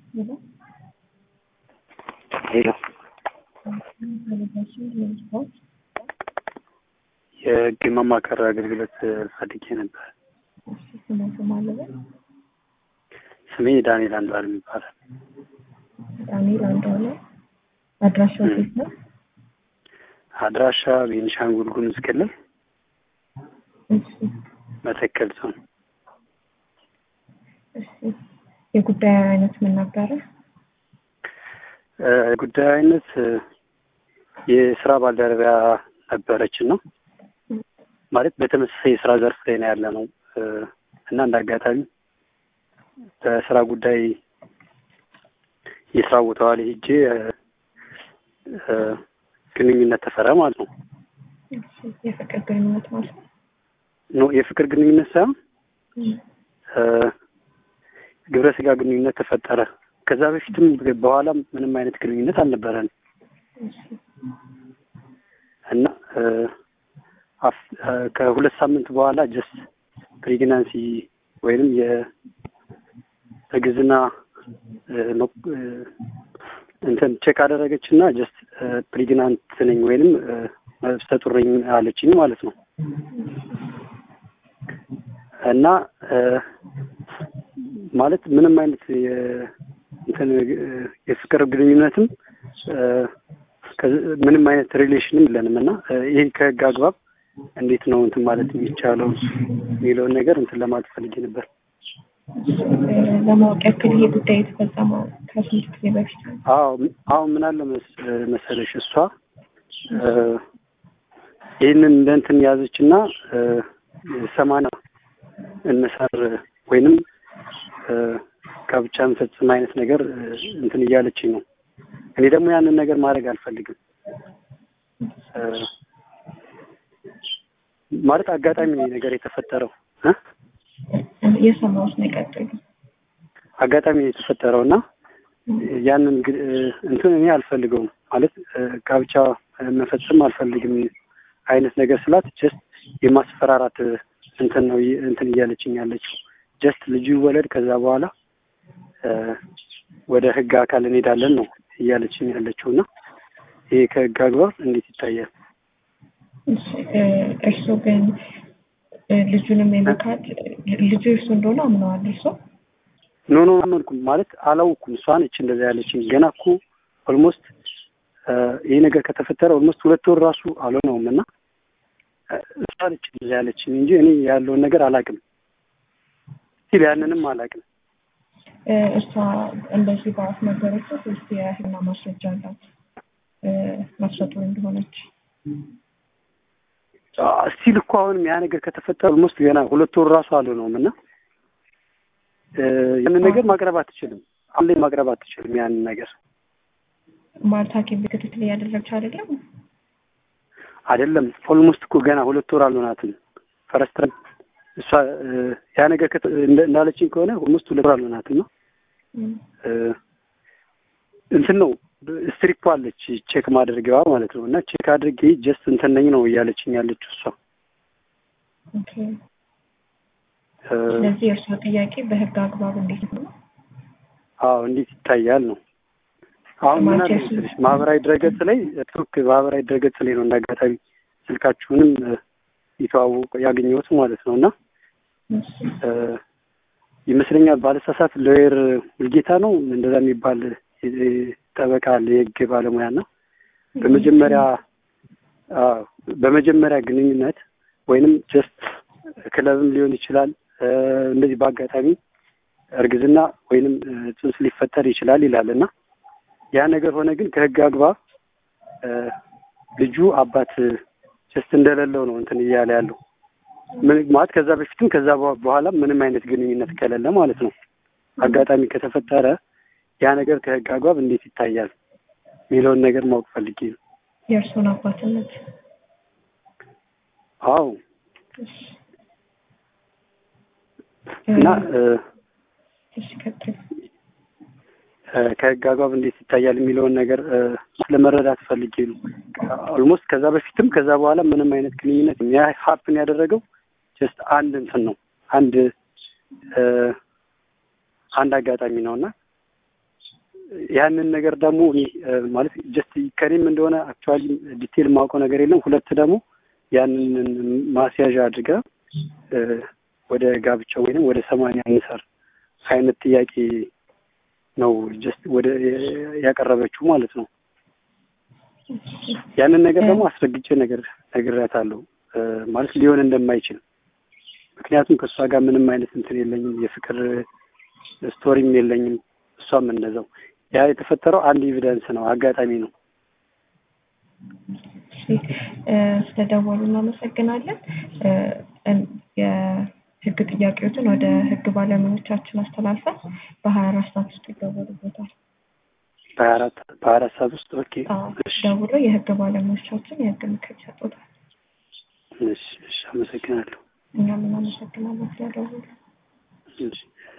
ሄሎ ሄሎ የህግ ማማከር አገልግሎት ፈልጌ ነበር። ስሙ ስም አለበት ስሜ ዳንኤል አንዷለም ይባላል። ዳንኤል አንዷለ አድራሻው ሴት ነው። አድራሻ ቤኒሻንጉል ጉሙዝ ክልል እሺ መተከል ዞን። እሺ የጉዳዩ አይነት ምን ነበረ? ጉዳዩ አይነት የስራ ባልደረባ ነበረችን ነው ማለት በተመሳሳይ የስራ ዘርፍ ላይ ነው ያለ ነው እና እንደ አጋጣሚ በስራ ጉዳይ የስራ ቦታዋ ላይ ሄጄ ግንኙነት ተፈረ ማለት ነው። እሺ የፍቅር ግንኙነት ማለት ነው። ኖ የፍቅር ግንኙነት ሳይሆን ግብረ ስጋ ግንኙነት ተፈጠረ። ከዛ በፊትም በኋላም ምንም አይነት ግንኙነት አልነበረንም እሺ እና ከሁለት ሳምንት በኋላ ጀስት ፕሬግናንሲ ወይንም የእርግዝና እንትን ቼክ አደረገች እና ጀስት ፕሬግናንት ነኝ ወይንም ነፍሰ ጡር ነኝ አለችኝ ማለት ነው እና ማለት ምንም አይነት እንትን የፍቅር ግንኙነትም ምንም አይነት ሪሌሽንም የለንም እና ይህን ከህግ አግባብ እንዴት ነው እንትን ማለት የሚቻለው የሚለውን ነገር እንትን ለማለት ፈልጌ ነበር። ለማወቅ ያክል ይሄ ጉዳይ የተፈጸመው ከስንት ጊዜ በፊት ነው? አዎ አሁን ምን አለ መሰለሽ እሷ ይህንን እንደ እንትን ያዘች እና ሰማንያ እንሰር ወይንም ጋብቻ እንፈጽም አይነት ነገር እንትን እያለችኝ ነው። እኔ ደግሞ ያንን ነገር ማድረግ አልፈልግም። ማለት አጋጣሚ ነው ነገር የተፈጠረው እ የሰማሁት ነው የቀጠሉ አጋጣሚ ነው የተፈጠረው እና ያንን እንትን እኔ አልፈልገውም ማለት ጋብቻ መፈጸም አልፈልግም አይነት ነገር ስላት ጀስት የማስፈራራት እንትን ነው እንትን እያለችኝ ያለችው ጀስት ልጁ ይወለድ ከዛ በኋላ ወደ ህግ አካል እንሄዳለን ነው እያለችኝ ያለችው እና ይሄ ከህግ አግባብ እንዴት ይታያል? እርስዎ ግን ልጁንም የመካድ ልጁ እርሱ እንደሆነ አምነዋል እርስዎ? ኖ ኖ አመንኩም ማለት አላውኩም። እሷ ነች እንደዛ ያለችኝ። ገና እኮ ኦልሞስት ይሄ ነገር ከተፈጠረ ኦልሞስት ሁለት ወር ራሱ አልሆነውም እና እሷ ነች እንደዛ ያለችኝ እንጂ እኔ ያለውን ነገር አላውቅም። ሲል ያንንም አላውቅም። እሷ እንደዚህ በአፍ ነገረችው ወይስ የህና ማስረጃ አላት ነፍሰ ጡር እንደሆነች? ስቲል እኮ አሁንም ያ ነገር ከተፈጠረ ኦልሞስት ገና ሁለት ወር ራሱ አልሆነውም እና ያንን ነገር ማቅረብ አትችልም። አሁን ላይ ማቅረብ አትችልም ያንን ነገር ማለት ሐኪም ቤት ክትትል እያደረግች አይደለም አይደለም። ኦልሞስት እኮ ገና ሁለት ወር አልሆናትም። ፈረስት እሷ ያ ነገር እንዳለችኝ ከሆነ ኦልሞስት ሁለት ወር አልሆናትም ነው እንትን ነው ስትሪፕ አለች ቼክ ማድረጊያዋ ማለት ነው። እና ቼክ አድርጌ ጀስት እንትን ነኝ ነው እያለችኝ ያለችው እሷ። ኦኬ። ስለዚህ የእርስዎ ጥያቄ በህግ አግባብ እንዴት ነው? አዎ እንዴት ይታያል ነው። አሁን ምን አለ መሰለሽ ማህበራዊ ድረገጽ ላይ ቱክ ማህበራዊ ድረገጽ ላይ ነው እንዳጋጣሚ ስልካችሁንም የተዋወቁ ያገኘሁት ማለት ነው እና ይመስለኛል ባለሳሳት ሎየር ሙልጌታ ነው እንደዛ የሚባል ጠበቃ አለ የህግ ባለሙያ እና በመጀመሪያ በመጀመሪያ ግንኙነት ወይንም ጀስት ክለብም ሊሆን ይችላል እንደዚህ በአጋጣሚ እርግዝና ወይንም ጽንስ ሊፈጠር ይችላል ይላል እና ያ ነገር ሆነ ግን ከህግ አግባብ ልጁ አባት ጀስት እንደሌለው ነው እንትን እያለ ያለው ማለት ከዛ በፊትም ከዛ በኋላ ምንም አይነት ግንኙነት ከሌለ ማለት ነው። አጋጣሚ ከተፈጠረ ያ ነገር ከህግ አግባብ እንዴት ይታያል የሚለውን ነገር ማወቅ ፈልጌ ነው። የእርሱን አባትነት አዎ እና ከህግ አግባብ እንዴት ይታያል የሚለውን ነገር ለመረዳት ፈልጌ ነው። ኦልሞስት ከዛ በፊትም ከዛ በኋላ ምንም አይነት ግንኙነት ያ ሀፕን ያደረገው ጀስት አንድ እንትን ነው አንድ አንድ አጋጣሚ ነው እና ያንን ነገር ደግሞ እኔ ማለት ጀስት ከኔም እንደሆነ አክቹዋሊ ዲቴል የማውቀው ነገር የለም። ሁለት ደግሞ ያንን ማስያዣ አድርጋ ወደ ጋብቻ ወይንም ወደ ሰማንያ እንሰር አይነት ጥያቄ ነው ጀስት ወደ ያቀረበችው ማለት ነው። ያንን ነገር ደግሞ አስረግጬ ነገር ነግሬያታለሁ ማለት ሊሆን እንደማይችል ምክንያቱም ከእሷ ጋር ምንም አይነት እንትን የለኝም፣ የፍቅር ስቶሪም የለኝም። እሷም እንደዛው ያ የተፈጠረው አንድ ኤቪደንስ ነው፣ አጋጣሚ ነው። ስለደወሉ እናመሰግናለን። የህግ ጥያቄዎችን ወደ ህግ ባለሙያዎቻችን አስተላልፈን በሀያ አራት ሰዓት ውስጥ ይደወሉበታል። በሀያ አራት በሀያ አራት ሰዓት ውስጥ ኦኬ። ደውሎ የህግ ባለሙያዎቻችን የህግ ምክር ይሰጡታል። እሺ፣ እሺ፣ አመሰግናለሁ። እኛም እናመሰግናለን ስለደወሉ። እሺ